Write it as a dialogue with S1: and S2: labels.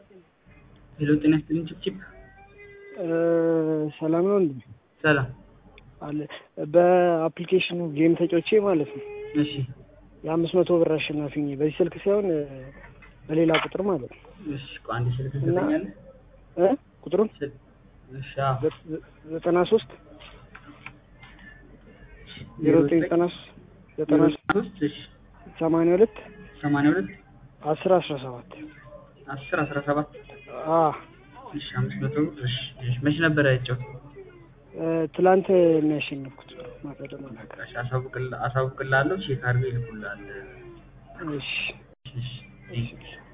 S1: ሄሎ ጤና ይስጥልኝ ችፕችፕ
S2: ሰላም ነው እንዴ?
S1: ሰላም
S2: አለ በአፕሊኬሽኑ ጌም ተጫውቼ ማለት ነው
S1: እሺ
S2: የአምስት መቶ ብር አሸናፊ ነኝ። በዚህ ስልክ ሳይሆን በሌላ ቁጥር ማለት ነው
S1: እሺ ቆይ አንድ ስልክ
S2: እና
S1: ትሰጠኛለህ
S2: እ ቁጥሩን
S1: ስል- እሺ አዎ
S2: ዘ- ዘጠና ሶስት ዜሮ ዘጠኝ ዘጠና ሶስት ዘጠና ሶስት
S1: ሶስት እሺ
S2: ሰማንያ ሁለት
S1: ሰማንያ ሁለት
S2: አስር አስራ ሰባት
S1: አስር አስራ ሰባት
S2: አ
S1: እሺ አምስት መቶ ብር እሺ እሺ መቼ ነበረ ያጫወት
S2: ትላንት ነው ያሸነፍኩት። ማታ ደግሞ አላውቅም።
S1: እሺ አሳውቅልሃለሁ ቼክ አድርገው ይልኩልሃል
S2: እሺ
S1: እሺ እሺ